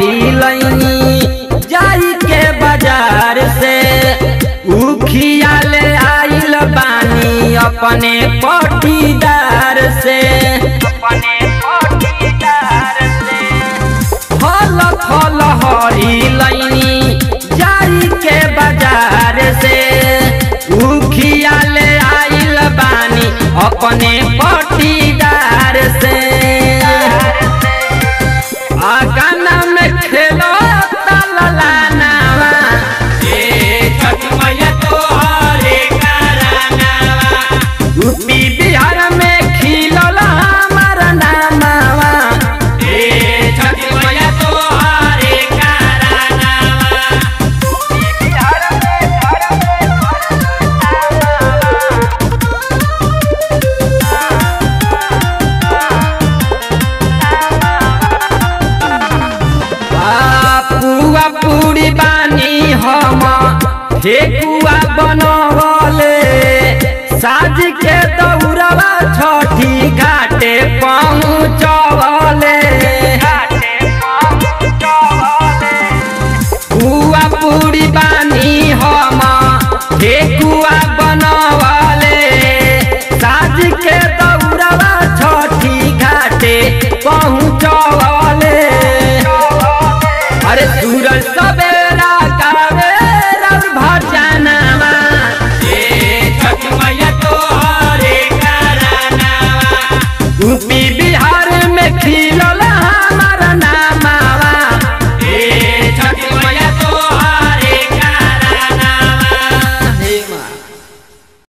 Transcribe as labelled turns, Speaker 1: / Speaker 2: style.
Speaker 1: हरी लैनी जाई के बाजार से उखिया ले आइल बानी अपने पटीदार से अपने पटीदार से फल फल हरी लैनी जाई के बाजार से उखिया ले आइल बानी अपने पटीदार से आगाना में खेलो तललानावा ए छठ मैया तोहरे करानावा यूपी बिहार में खिलल हमार नामावा ए छठ मैया तोहरे करानावा बिहार में आ, पुआ पूरी बानी हम ठेकुआ बनवले साज के दौड़वा छ